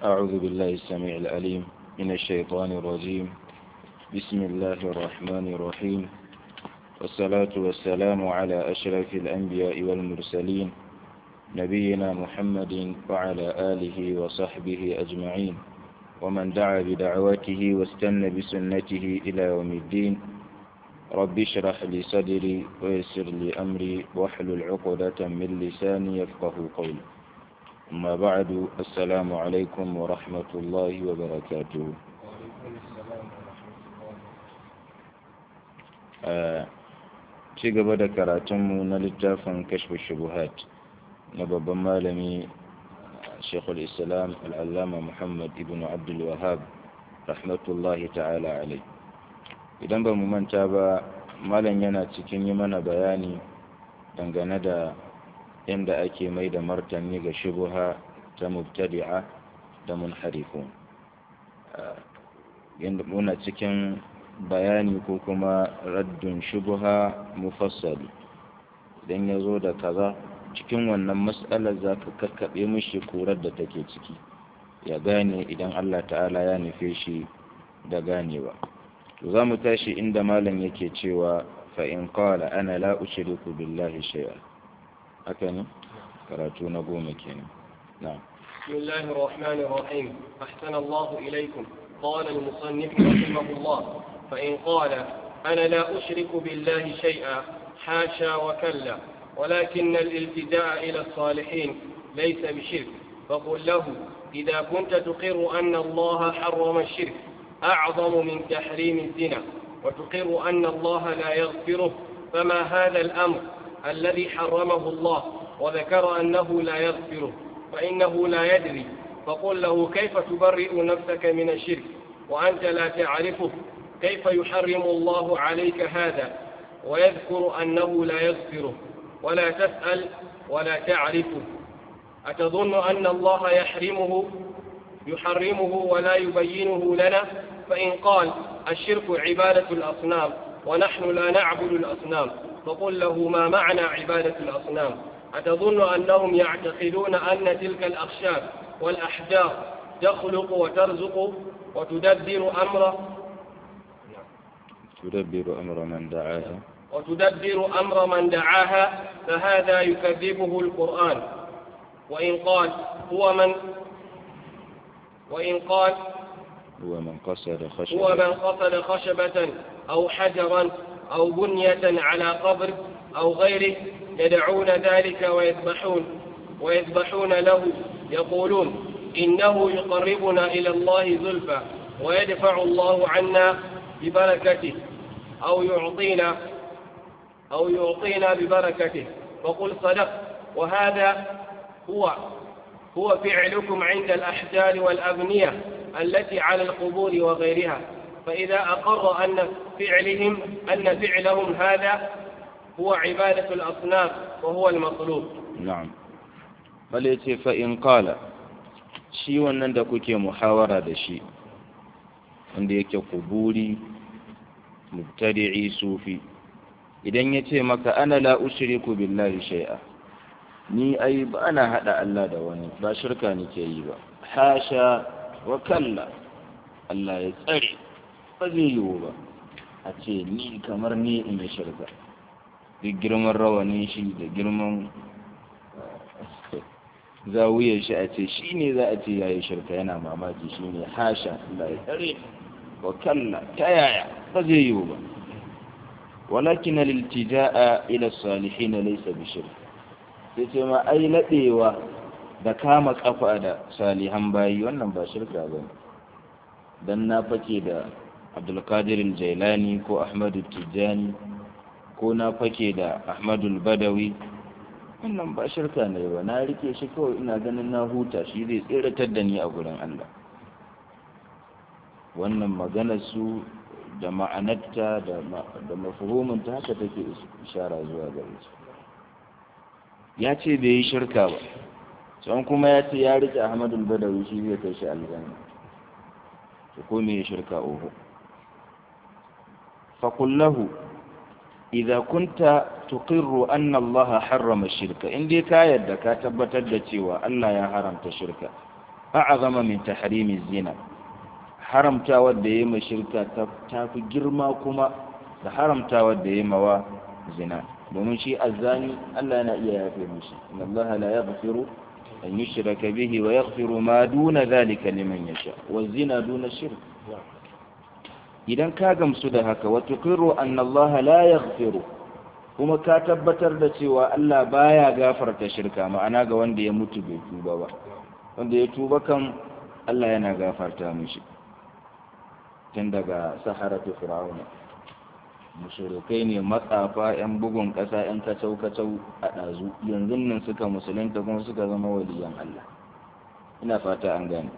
أعوذ بالله السميع العليم من الشيطان الرجيم بسم الله الرحمن الرحيم والصلاة والسلام على أشرف الأنبياء والمرسلين نبينا محمد وعلى آله وصحبه أجمعين ومن دعا بدعوته واستنى بسنته إلى يوم الدين رب اشرح لي صدري ويسر لي أمري واحلل عقدة من لساني يفقه قولي أما بعد السلام عليكم ورحمة الله وبركاته ci gaba da karatunmu na littafin kashfa shubuhat na babban malami shekul islam al'allama muhammad ibn abdul wahab rahmatullahi ta'ala alai idan ba mu manta ba malam yana cikin yi mana bayani dangane da yadda ake mai da martani ga shubuha ta mubtadi'a da munharifun yadda muna cikin bayani ko kuma raddun shubuha mufassali idan ya zo da kaza cikin wannan matsalar za ka kakkaɓe mishi kurar da take ciki ya gane idan Allah ta'ala ya nufe shi da ganewa to za mu tashi inda malam yake cewa fa'in qala ana la ushriku billahi shay'a haka ne karatu na goma kenan na'am بسم الله الرحمن الرحيم أحسن الله إليكم قال المصنف رحمه الله فإن قال أنا لا أشرك بالله شيئا حاشا وكلا ولكن الالتجاء إلى الصالحين ليس بشرك فقل له إذا كنت تقر أن الله حرم الشرك أعظم من تحريم الزنا وتقر أن الله لا يغفره فما هذا الأمر الذي حرمه الله وذكر أنه لا يغفره فإنه لا يدري فقل له كيف تبرئ نفسك من الشرك وأنت لا تعرفه كيف يحرم الله عليك هذا ويذكر أنه لا يغفره ولا تسأل ولا تعرفه أتظن أن الله يحرمه يحرمه ولا يبينه لنا فإن قال الشرك عبادة الأصنام ونحن لا نعبد الأصنام فقل له ما معنى عبادة الأصنام أتظن أنهم يعتقدون أن تلك الأخشاب والأحجار تخلق وترزق وتدبر أمر تدبر أمر من دعاها وتدبر أمر من دعاها فهذا يكذبه القرآن وإن قال هو من وإن قال هو من قصد خشبة هو من قصد خشبة أو حجرا أو بنية على قبر أو غيره يدعون ذلك ويذبحون ويذبحون له يقولون إنه يقربنا إلى الله زلفى ويدفع الله عنا ببركته أو يعطينا أو يعطينا ببركته فقل صدق وهذا هو هو فعلكم عند الأحجار والأبنية التي على القبور وغيرها فإذا أقر أن فعلهم أن فعلهم هذا هو عبادة الأصنام وهو المطلوب na'am bal yace fa in qala shi wannan da kuke muhawara da shi wanda yake kuburi mubtadi'i sufi idan yace maka ana la ushriku billahi shay'a ni ai ba na hada Allah da wani ba shirka nake yi ba hasha wa kalla Allah ya tsare ba zai yiwu ba a ce ni kamar ni in yi shirka duk girman rawanin shi da girman zawuyar shi a ce shi ne za a ce ya yi shirka yana mamaki shi ne hasha Allah ya tsare wa kalla ta yaya ba zai yiwu ba walakin al-iltija'a ila salihin laysa bi shirk sai ce ma ai ladewa da kama kafa da salihan bayi wannan ba shirka bane dan na fake da Abdul Qadir al-Jailani ko Ahmad tijani ko na fake da Ahmad al-Badawi wannan ba shirka ne ba na rike shi kawai ina ganin na huta shi zai tseratar da ni a gurin Allah wannan magana su da ma'anarta da mafahiminta haka take ishara zuwa gare su ya ce bai yi shirka ba can kuma ya ce ya rike ahmadul badawi shi zai kai shi aljanna to ko me ya shirka oho fakullahu idza kunta tuqirru anna Allah harrama shirka in dai ka yadda ka tabbatar da cewa Allah ya haramta shirka a'azama min tahrimi zina haramta wadda yayi ma shirka ta fi girma kuma da haramta wadda yayi mawa zina domin shi azzani Allah yana iya yafe mishi inna Allah la yaghfiru an yushraka bihi wa yaghfiru ma duna dhalika liman yasha wa zina duna shirk idan ka gamsu da haka wa tuqiru anna Allah la yaghfiru kuma ka tabbatar da cewa Allah baya gafarta shirka ma'ana ga wanda ya mutu bai tuba ba wanda ya tuba kan Allah yana gafarta mishi tun daga saharatu fir'auna mushrikai ne matsafa yan bugun kasa yan kacau kacau a ɗazu yanzu nan suka musulunta kuma suka zama waliyan Allah ina fata an gane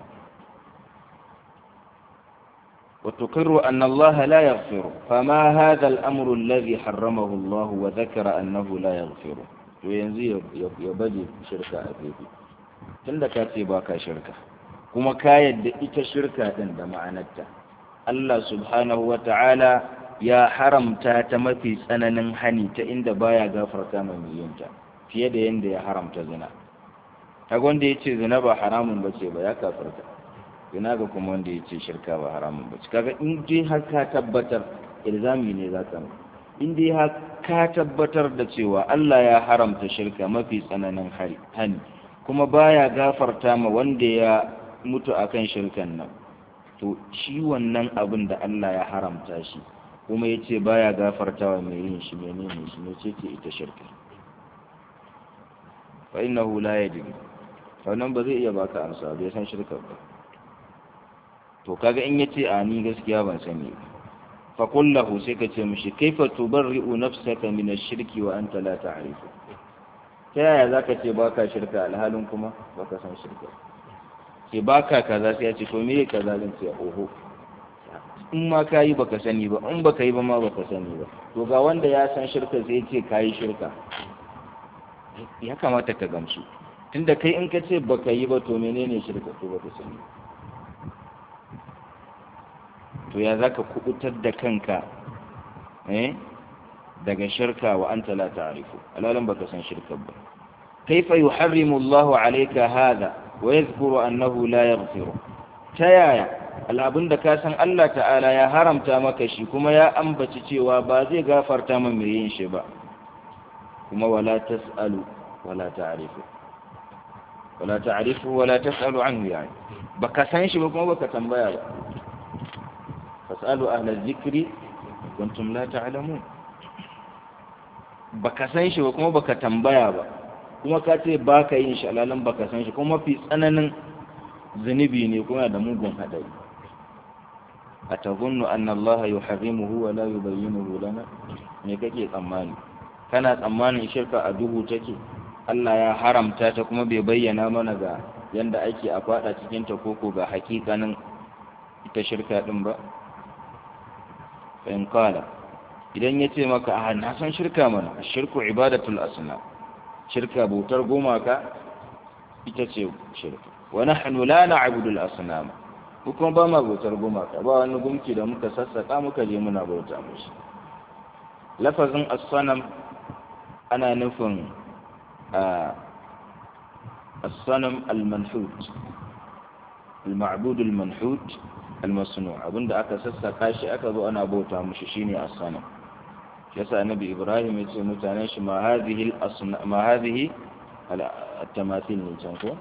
وتقر أن الله لا يغفر فما هذا الأمر الذي حرمه الله وذكر أنه لا يغفر وينزي يبدي شركة أبيبي tunda ka ce ba ka shirka kuma ka yadda ita shirka ɗin da ma'anarta Allah subhanahu wa ta'ala ya haramta ta mafi tsananin hani ta inda baya gafarta mai yinta fiye da yadda ya haramta zina ta wanda ya ce zina ba haramun ba ce ba ya kafarta zina ga kuma wanda ya ce shirka ba haramun ba ce kaga in dai har ka tabbatar ilzami ne za ka in dai har ka tabbatar da cewa Allah ya haramta shirka mafi tsananin hani kuma baya gafarta ma wanda ya mutu akan shirkan nan to shi wannan abin da Allah ya haramta shi kuma ya ce baya gafarta wa mai yin shi menene shi ne ce ce ita shirka fa innahu la yadri wannan ba zai iya baka amsa bai san shirka ba to kaga in yace a ni gaskiya ban sani ba fa qul lahu sai ka ce mishi kaifa tubarri'u nafsaka min ash-shirki wa anta la ta'rifu ta yaya za ka ce ba ka shirka alhalin kuma ba ka san shirka ce ba ka kaza sai ya ce to me kaza zan ce oho in ma ka yi baka sani ba in baka yi ba ma baka sani ba to ga wanda ya san shirka sai ce ka yi shirka ya kamata ka gamsu tunda kai in ka ce baka yi ba to menene shirka to baka sani to ya za ka kubutar da kanka eh daga shirka wa anta la ta'rifu alalan baka san shirka ba kaifa yuharrimu Allahu alayka hadha wa yadhkuru annahu la yaghfiru tayaya al'abun da ka san Allah ta'ala ya haramta maka shi kuma ya ambaci cewa ba zai gafarta min mai yin shi ba kuma wala tas'alu wala ta'rifu wala ta'rifu wala tas'alu anhu yani baka san shi ba kuma baka tambaya ba fas'alu ahla dhikri kuntum la ta'lamun baka san shi ba kuma baka tambaya ba kuma ka ce baka yin shi alalan baka san shi kuma mafi tsananin zunubi ne kuma da mugun hadari atazunnu anna Allah yuharrimuhu wa la yubayyinuhu lana me kake tsammani kana tsammanin shirka a duhu take Allah ya haramta ta kuma bai bayyana mana ga yanda ake a fada cikin ta koko ga hakikanin ita shirka din ba fa in qala idan ya ce maka a na san shirka mana shirku ibadatul asnam shirka bautar gumaka ita ce shirka wa nahnu la na'budu al asnam kuma ba ma bautar gumaka ba wani gumki da muka sassaka muka je muna bauta mushi lafazin as-sanam ana nufin as-sanam al-manhut al-ma'bud al-manhut al-masnu' abinda aka sassaka shi aka zo ana bauta mushi shine as-sanam yasa annabi ibrahim yace mutanen shi ma hadhihi al-asna ma hadhihi at-tamathil ne can ko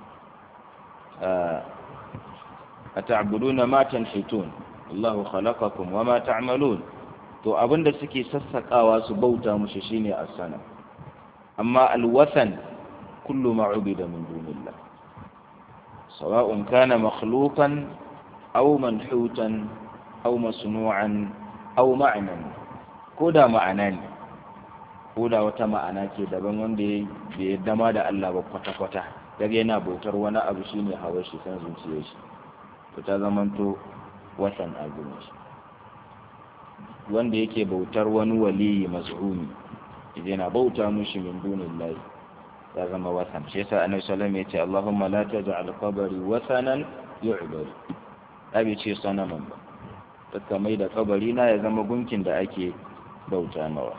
ata'buduna ma tanhitun Allahu khalaqakum wa ma ta'malun to abinda suke sassakawa su bauta mushi shine as-sana amma al-wathan kullu ma ubida min dunillah sawa'un kana makhluqan aw manhutan aw masnu'an aw ma'nan ko da ma'ana ne ko da wata ma'ana ce daban wanda ya dama da Allah ba kwata-kwata daga yana bautar wani abu shine hawa shi san zuciyar shi to ta zamanto watan azumin shi wanda yake bautar wani waliyi mazhumi idan yana bauta mushi min dunillahi ya zama watan shi yasa annabi sallallahu alaihi wasallam yace Allahumma la taj'al qabri wathanan yu'bad abi ce sanaman ba taka mai da kabari na ya zama gunkin da ake bauta nawa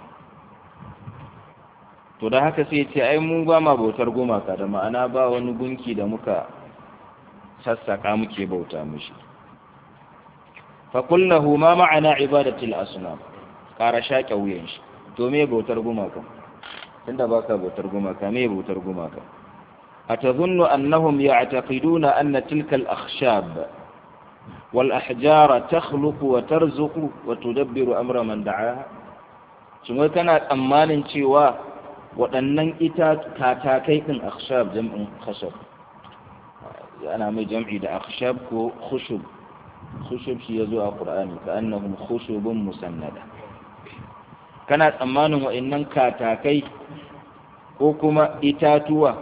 to da haka sai ce ai mu ba ma bautar gumaka da ma'ana ba wani gunki da muka sassaka muke bauta mushi fa kullahu ma ma'ana ibadatil asnam ƙara shaƙe wuyan shi to me bautar gumaka tunda baka bautar gumaka me bautar gumaka atazunnu annahum ya'taqiduna anna tilka al-akhshab wal ahjara takhluqu wa tarzuqu wa tudabbiru amra man da'aha shin wai kana tsammanin cewa waɗannan ita katakai din akhshab jam'in khashab ana mai jam'i da akhshab ko khushub khushub shi yazo a qur'ani ka annahum khushubun musannada kana tsammanin wa'annan katakai ko kuma itatuwa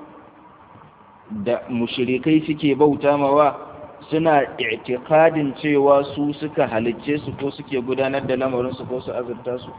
da mushrikai suke bauta mawa suna i'tiqadin cewa su suka halicce su ko suke gudanar da lamarin su ko su azurta su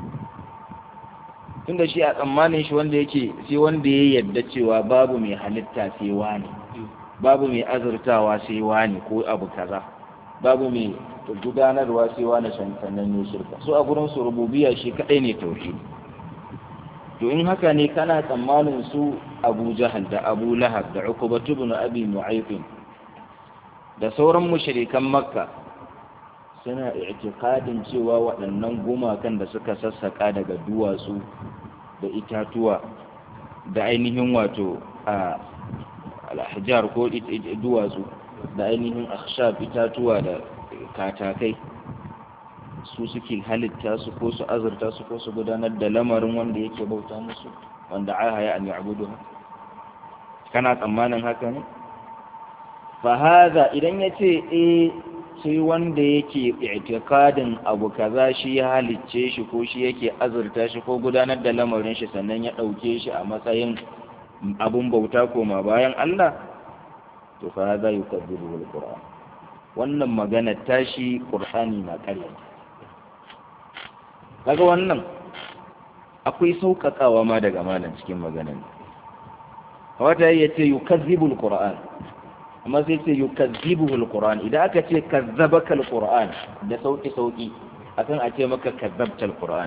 tunda shi a tsammanin shi wanda yake sai wanda ya yadda cewa babu mai halitta sai wani babu mai azurtawa sai wani ko abu kaza babu mai gudanarwa sai wani sannan ne shirka so a gurin su rububiya shi kadai ne tauhidi to in haka ne kana tsammanin su Abu Jahal da Abu Lahab da Uqbah ibn Abi Mu'ayth da sauran mushrikan Makka suna i'tiqadin cewa waɗannan gumakan da suka sassaka daga duwatsu da itatuwa da ainihin wato a al-ahjar ko duwatsu da ainihin akhshab itatuwa da katakai su suke halitta su ko su azurta su ko su gudanar da lamarin wanda yake bauta musu wanda aha ya an ya'budu kana tsammanin haka ne fa hadha idan yace eh sai wanda yake i'tiqadin abu kaza shi ya halicce shi ko shi yake azurta shi ko gudanar da lamarin shi sannan ya dauke shi a matsayin abun bauta koma bayan Allah to fa hadha yukadibu al-Qur'an wannan magana tashi Qur'ani na ƙarya kaga wannan akwai sauƙaƙawa ma daga malam cikin maganan wata ya ce yukazzibu al-Qur'an amma sai ce yukazzibu al-Qur'an idan aka ce kazzabaka al-Qur'an da sauki sauki akan a ce maka kazzabta al-Qur'an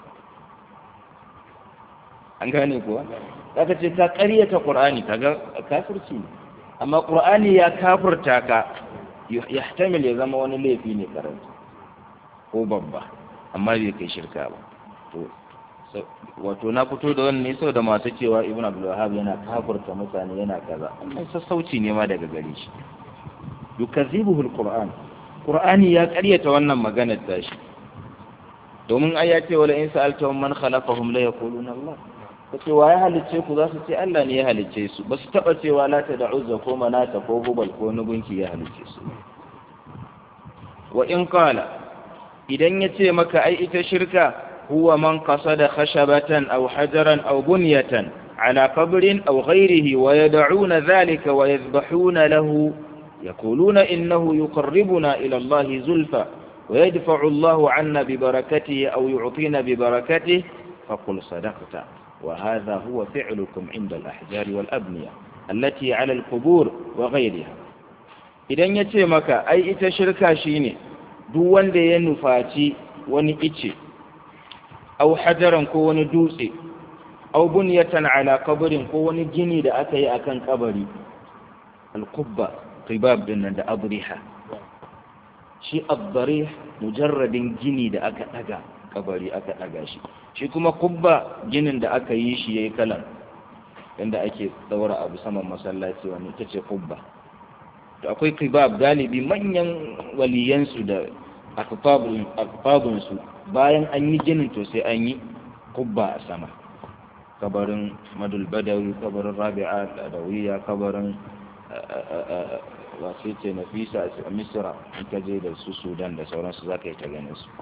an gane kuwa aka ce ka ƙaryata Qur'ani kaga kafirci amma Qur'ani ya kafirta ka yahtamil ya zama wani laifi ne karanta ko babba amma bai kai shirka ba to wato na fito da wannan ne da masu cewa ibn abdul wahab yana kafirta mutane yana kaza amma sassauci ne ma daga gare shi yukazibuhu alquran qur'ani ya karyata wannan maganar tashi domin ai ya ce wala in sa'altahum man khalaqahum la yaquluna allah kace wa ya halicce ku za su ce Allah ne ya halicce su ba su taba cewa lata da uzza ko manata ko hubal ko nugunki ya halicce su wa in qala idan ya ce maka ai ita shirka huwa man qasada khashabatan aw hajaran aw bunyatan ala qabrin aw ghayrihi wa yad'una dhalika wa yadhbahuna lahu yaquluna innahu yuqarribuna ila Allah zulfa wa yadfa'u Allah 'anna bi barakatihi aw yu'tina bi barakatihi faqul sadaqta wa hadha huwa fi'lukum 'inda al-ahjar wal abniya allati 'ala al-qubur wa ghayriha idan yace maka ai ita shirka shine duk wanda ya nufaci wani ice au hajaran ko wani dutse au bunyatan ala kabarin ko wani gini da aka yi akan kabari al-qubba qibab din nan da adriha shi ad-darih mujarradin gini da aka daga kabari aka daga shi shi kuma kubba ginin da aka yi shi yayi kalan inda ake daura abu saman masallaci wani ita ce kubba to akwai kibab galibi manyan waliyansu da akfabunsu bayan an yi ginin to sai an yi kubba a sama kabarin madul badawi kabarin rabi'a adawiya kabarin wasu ce nafisa a misira in ka je da su sudan da sauransu za ka yi ta ganin su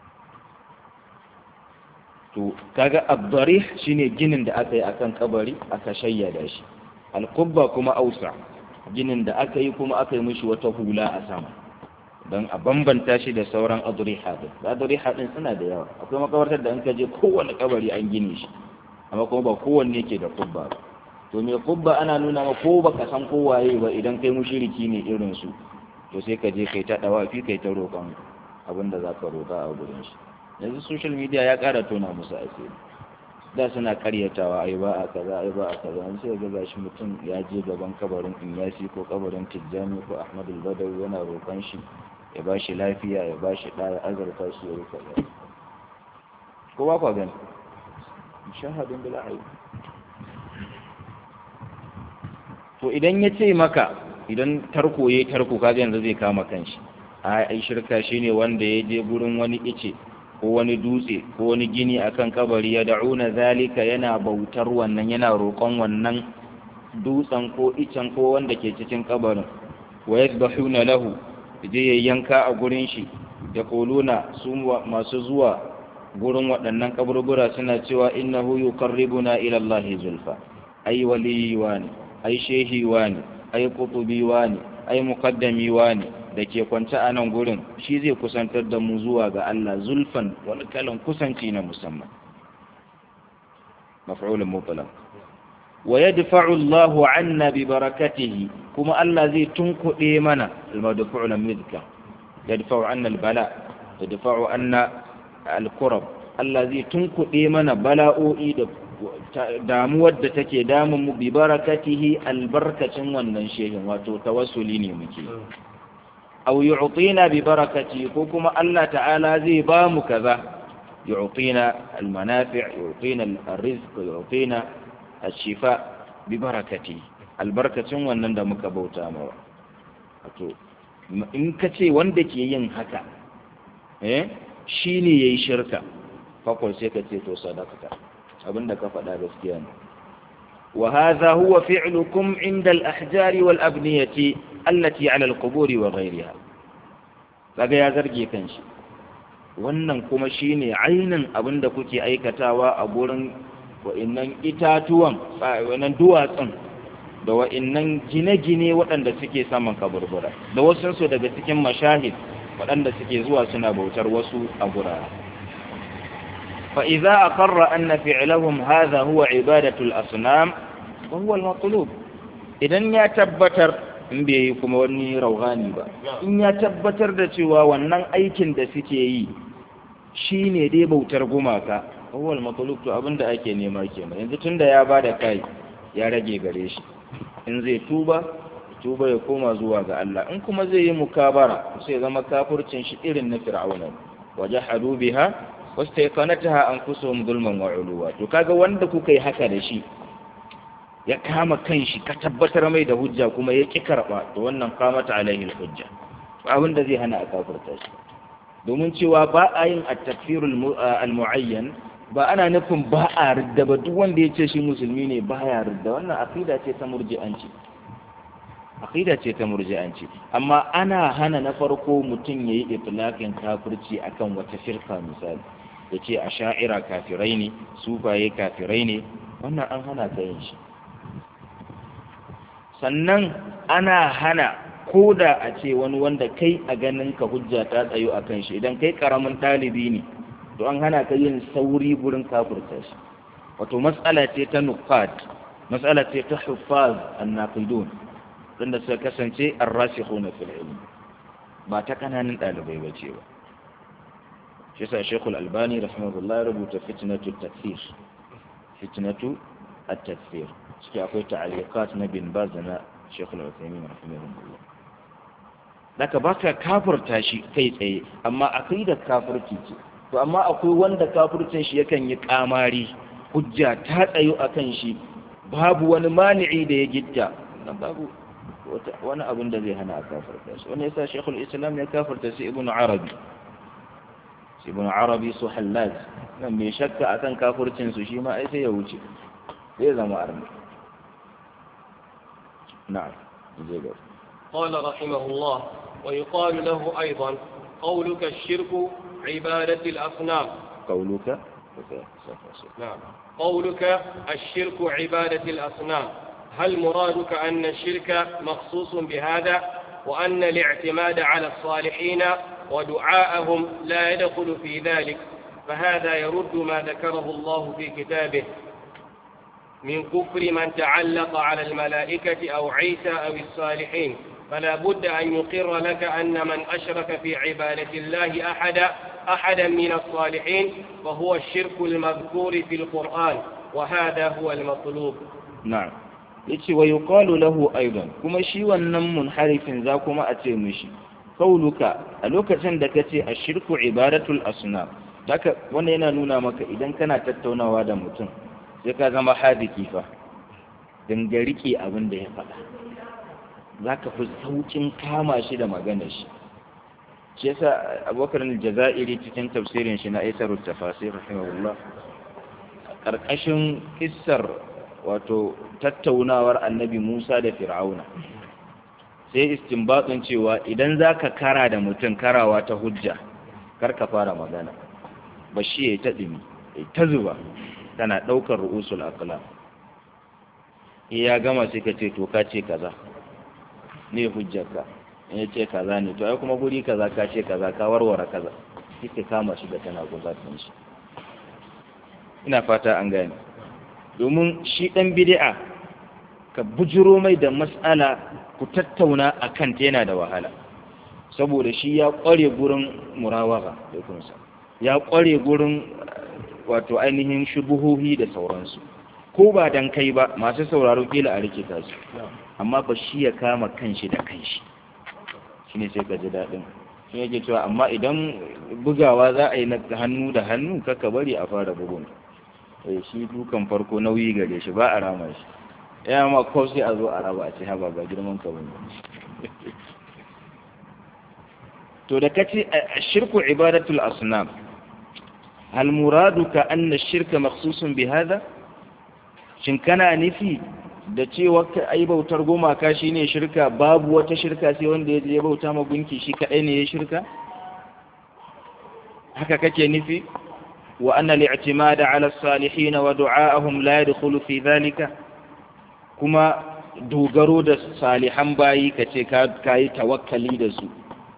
to kaga abdarih shine ginin da aka yi akan kabari aka shayyada shi alkubba kuma ausa ginin da aka yi kuma aka yi mishi wata hula a sama don a bambanta shi da sauran aduriha din aduriha din suna da yawa akwai makabartar da an ka je kowane kabari an gine shi amma kuma ba kowanne ke da kubba ba to me kubba ana nuna ma ko baka san kowaye ba idan kai mushriki ne irin su to sai ka je kai ta dawafi kai ta roƙon abin da zaka roƙa a gurin shi yanzu social media ya ƙara tona musu asiri da suna karyatawa ai ba a kaza ai ba a kaza an sai ga gashi mutum ya je gaban kabarin Inyasi ko kabarin Tijjani ko Ahmad al-Badawi yana roƙon shi ya ba shi lafiya ya ba shi ɗaya azurta shi ya rufa ya ko ba kwa gani shahadin bila ayi to idan ya ce maka idan tarko ya tarko kaga yanzu zai kama kanshi a ai shirka shine wanda ya je gurin wani ice ko wani dutse ko wani gini akan kabari ya da'una zalika yana bautar wannan yana roƙon wannan dutsen ko icen ko wanda ke cikin kabarin wa yadbahuna lahu je ya yanka a gurin shi ya kuluna su masu zuwa gurin waɗannan kaburbura suna cewa innahu yuqarribuna ila Allah zulfa ai waliyi wani ai shehi wani ai kutubi wani ai muqaddami wani da ke kwance a nan gurin shi zai kusantar da mu zuwa ga Allah zulfan wani kalan kusanci na musamman maf'ulun mutlaq wa yadfa'u Allahu 'anna bi barakatihi kuma Allah zai tunkuɗe mana al-madfu'u lam yadhka yadfa'u 'anna al-bala yadfa'u 'anna al-kurab Allah zai tunkuɗe mana bala'o'i da damuwar da take damun mu bi barakatihi albarkacin wannan shehin wato tawassuli ne muke aw yu'tina bi barakati ko kuma Allah ta'ala zai ba mu kaza yu'tina al-manafi' yu'tina al-rizq yu'tina al-shifa bi barakati albarkacin wannan da muka bauta mawa wato in ka ce wanda ke yin haka eh shine yayi shirka fakon sai ka ce to sadaqata abinda ka faɗa gaskiya ne wa hadha huwa fi'lukum 'inda al-ahjari wal abniyati allati 'ala al-qubur wa ghayriha kaga ya zarge kanshi wannan kuma shine ainin abinda kuke aikatawa a gurin wa'annan itatuwan wannan duwatsun da wa'annan gine-gine waɗanda suke saman kaburbura da wasu su daga cikin mashahid waɗanda suke zuwa suna bautar wasu a gurare فإذا أقر أن فعلهم هذا هو عبادة الأصنام وهو المطلوب إذن يا تبتر in bai yi kuma wani rauhani ba in ya tabbatar da cewa wannan aikin da suke yi shi ne dai bautar gumaka awwal matsaluk to abinda ake nema kenan yanzu tunda ya bada kai ya rage gare shi in zai tuba tuba ya koma zuwa ga Allah in kuma zai yi mukabara sai zama kafircin shi irin na fir'auna wajahadu biha wastaiqanataha anfusuhum zulman wa uluwa to kaga wanda kuka yi haka da shi ya kama kanshi ka tabbatar mai da hujja kuma ya ki karba to wannan kamata alaihi hujja abin da zai hana a kafirta shi domin cewa ba a yin at-takfirul al-mu'ayyan ba ana nufin ba a ridda ba duk wanda ya ce shi musulmi ne ba ya ridda wannan aqida ce ta murji'anci aqida ce ta murji'anci amma ana hana na farko mutum yayi itlaqin kafirci akan wata firka misali yace asha'ira kafirai ne sufaye kafirai ne wannan an hana ka yin shi sannan ana hana ko da a ce wani wanda kai a ganin ka hujja ta tsayo a kan shi idan kai karamin ɗalibi ne to an hana ka yin sauri gurin kafurta shi wato matsala ce ta nuqat matsala ce ta huffaz annaqidun wanda suka kasance ar-rasikhuna fil ilm ba ta kananan ɗalibai ba ce ba shi sa Sheikhul Albani rahimahullah ya rubuta fitnatu takfir fitnatu at-takfir ciki akwai ta'aliqat na bin Baz na Sheikhul Uthaymeen rahimahullah daga baka kafirta shi kai tsaye amma aqidar kafirci ce to amma akwai wanda kafircin shi yakan yi kamari hujja ta tsayo akan shi babu wani mani'i da ya gitta nan babu wani abin da zai hana a kafirta shi wani yasa shekul islam ya kafirta shi ibnu arabi shi ibnu arabi su hallaj nan mai shakka akan kafircin su shi ma ai sai ya wuce zai zama arni na'am zai ga قال رحمه الله ويقال له أيضا قولك الشرك عبادة الأصنام قولك نعم قولك الشرك عبادة الأصنام هل مرادك أن الشرك مخصوص بهذا وأن الاعتماد على الصالحين ودعاءهم لا يدخل في ذلك فهذا يرد ما ذكره الله في كتابه من كفر من تعلق على الملائكة أو عيسى أو الصالحين فلا بد أن يقر لك أن من أشرك في عبادة الله أحدا أحدا من الصالحين فهو الشرك المذكور في القرآن وهذا هو المطلوب na'am yace wa yuqalu lahu aidan kuma shi wannan munharifin za kuma a ce mishi kauluka a lokacin da kace ashirku ibadatul asnam haka wannan yana nuna maka idan kana tattaunawa da mutum sai ka zama hadiki fa dinga rike abin da ya faɗa zaka fi saukin kama shi da maganar shi shi yasa abubakar al-jazairi cikin tafsirin shi na aisarut tafasir rahimahullah karkashin kissar wato tattaunawar annabi Musa da Fir'auna sai istinbatun cewa idan zaka kara da mutum karawa ta hujja kar ka fara magana bashi yayi ta dimi ta zuba tana daukar ru'usul aqlam ya gama sai ka ce to ka ce kaza ne hujjarka in ya ce kaza ne to ai kuma guri kaza ka ce kaza ka warware kaza kike kama shi da tana guzatin shi ina fata an gane domin shi ɗan bid'a ka bujiro mai da matsala ku tattauna a kanta yana da wahala saboda shi ya ƙware gurin murawaka da kunsa ya ƙware gurin wato ainihin shubuhohi da sauransu ko ba dan kai ba masu sauraro kila a rikita su amma ba shi ya kama kanshi da kanshi shi ne sai ka ji daɗin shi yake cewa amma idan bugawa za a yi na hannu da hannu kaka bari a fara bugun shi dukan farko nauyi gare shi ba a rama shi ya ma ko sai a zo a raba a ce haba ba girman ka bane to da kace shirku ibadatul asnam hal muraduka anna shirka makhsusun bi hada shin kana nufi da cewa ai bautar gumaka shine shirka babu wata shirka sai wanda ya je bauta ma gunki shi kadai ne ya shirka haka kake nufi وأن الاعتماد على الصالحين ودعاءهم لا يدخل في ذلك كما dogaro da salihan bayi ka ce ka yi tawakkali da su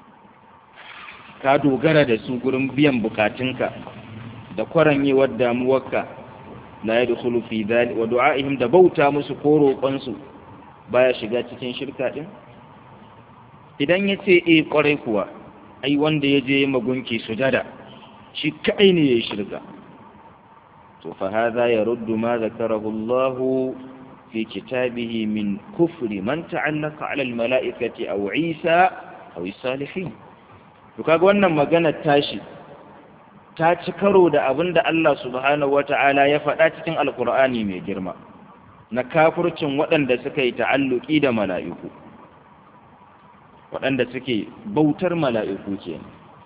ka dogara da su gurin biyan bukatunka da kwaranyewar damuwarka la ya dukulu fi dhali wa du'a'ihim da bauta musu ko roƙonsu baya shiga cikin shirka din idan ya ce eh kwarai kuwa ai wanda ya je magunki sujada shi kaɗai ne ya yi shirka to fa hadha yaruddu ma zakarahu Allah fi kitabihi min kufri man ta'allaqa 'ala al-mala'ikati aw Isa aw salihin to kaga wannan magana tashi ta ci karo da abinda Allah subhanahu wata'ala ya faɗa cikin alkur'ani mai girma na kafircin waɗanda suka yi ta'alluki da mala'iku waɗanda suke bautar mala'iku kenan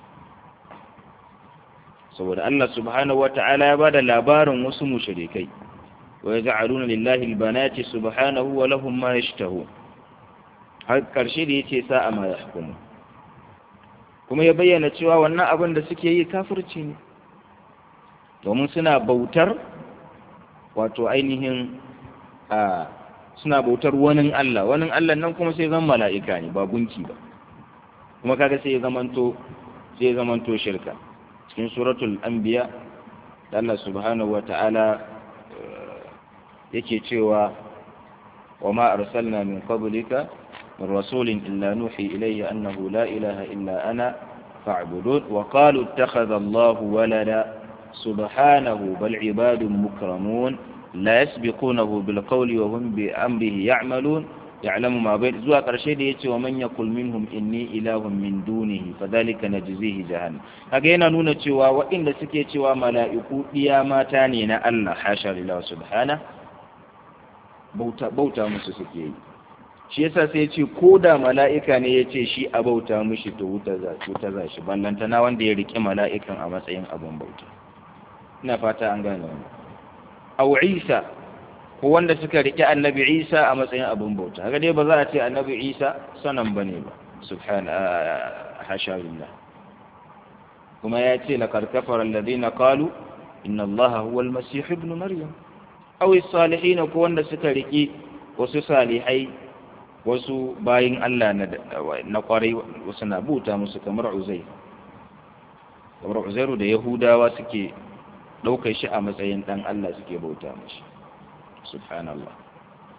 saboda Allah subhanahu wata'ala ya bada labarin wasu mushrikai wa yaj'aluna lillahi albanati subhanahu wa lahum ma yashtahun har karshe da yace sa'a ma yahkumu kuma ya bayyana cewa wannan abin da suke yi kafirci ne domin suna bautar wato ainihin a suna bautar wani Allah wani Allah nan kuma sai zan mala'ika ne ba gunki ba kuma kaga sai ya zamanto sai ya zamanto shirka cikin suratul anbiya da Allah subhanahu wata'ala yake cewa wa ma arsalna min qablika min rasulin illa nuhi ilayhi annahu la ilaha illa ana fa'budun wa qalu ittakhadha Allahu walada subhanahu bal ibadun mukramun la yasbiqunahu bil qawli wa hum bi amrihi ya'malun ya'lamu ma bayn zuwa karshe da yace wa man yaqul minhum inni ilahun min dunihi fadhalika najzihi jahannam kaga yana nuna cewa waɗanda suke cewa mala'iku diya mata ne na Allah hasha lillahi subhana bauta bauta musu suke yi shi yasa sai yace ko da mala'ika ne yace shi a bauta mushi to wuta za wuta za shi ballanta na wanda ya rike mala'ikan a matsayin abun bauta ina fata an gane wannan aw Isa ko wanda suka rike annabi Isa a matsayin abin bauta haka dai ba za a ce annabi Isa sanan bane ba subhana hasha billah kuma ya ce laqad kafara alladhina qalu inna allaha huwa almasih ibn maryam aw as-salihin ko wanda suka rike wasu salihai wasu bayin Allah na na kwarai wasu na buta musu kamar Uzair kamar Uzairu da Yahudawa suke ɗaukar shi a matsayin ɗan Allah suke bauta mashi subhanallah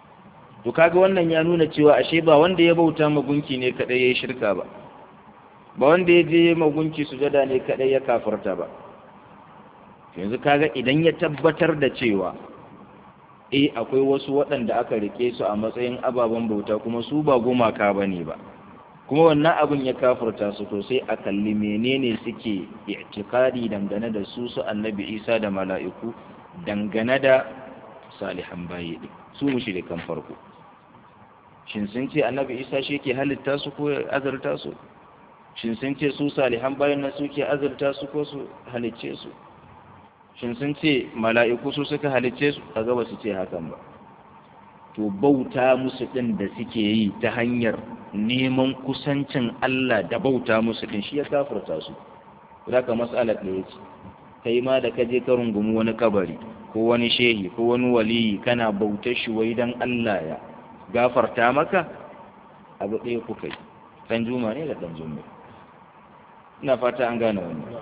to kaga wannan ya nuna cewa ashe ba wanda ya bauta ma gunki ne kadai yayi shirka ba ba wanda ya je magunki sujada ne kadai ya kafirta ba yanzu kaga idan ya tabbatar da cewa eh akwai wasu waɗanda aka rike su a matsayin ababen bauta kuma su ba gumaka bane ba kuma wannan abin ya kafirta su to sai a kalli menene suke i'tiqadi dangane da su su annabi Isa da mala'iku dangane da salihan bayi din su mushrikan farko shin sun ce annabi Isa shi ke halitta su ko azurta su shin sun ce su salihan bayin nan suke azurta su ko su halicce su shin sun ce mala'iku su suka halicce su kaga ba su ce hakan ba to bauta musu ɗin da suke yi ta hanyar neman kusancin Allah da bauta musu ɗin shi ya kafirta su za ka matsalar da ya ce kai ma da ka je ka rungumi wani kabari ko wani shehi ko wani waliyi kana bautar shi wai dan Allah ya gafarta maka abu ɗaya kuka yi ɗan juma ne da ɗan juma ina fata an gane wannan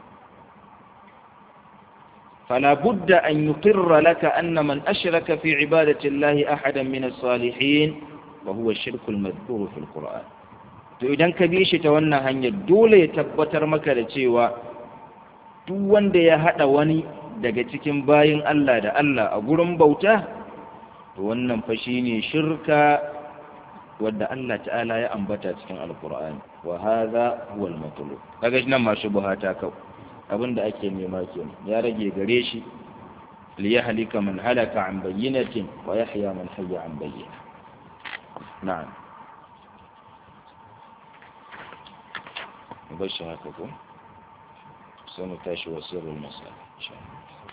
فلا بد أن يقر لك أن من أشرك في عبادة الله أحدا من الصالحين وهو الشرك المذكور في القرآن to idan ka bi shi ta wannan hanyar dole ya tabbatar maka da cewa duk wanda ya haɗa wani daga cikin bayin Allah da Allah a gurin bauta to wannan fa shine shirka wadda Allah ta'ala ya ambata cikin alqur'ani wa hadha huwa al-matlub kaga nan ma shubhata kawai abin da ake nema kenan ya rage gare shi li yahlika man halaka an bayyinatin wa yahya man hayya an bayyina na'am bashi haka ko sai mu tashi wasirul masal insha Allah